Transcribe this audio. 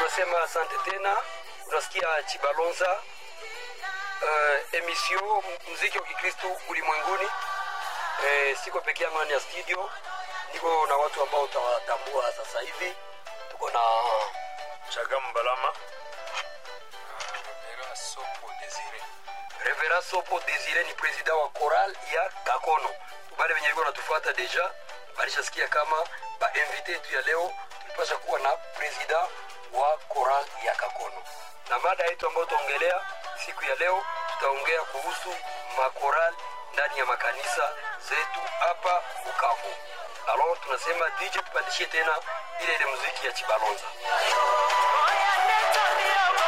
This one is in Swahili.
tunasema asante tena. Unasikia Chibalonza, uh, emission muziki wa Kikristo ulimwenguni. Eh, siko peke yangu ndani ya studio, niko na watu ambao utawatambua sasa hivi. Tuko na Chagam Balama Vera Sopo Desire. Reverend Sopo Desire, ni president wa choral ya Kakono. Wale wenye walikuwa wanatufuata deja walishasikia kama ba invité yetu ya leo tulipasha kuwa na president wa choral ya Kakono, na mada yetu ambayo tutaongelea siku ya leo, tutaongea kuhusu makoral ndani ya makanisa zetu hapa Bukavu. Alors tunasema DJ tupandishie tena ile ile muziki ya Chibalonza.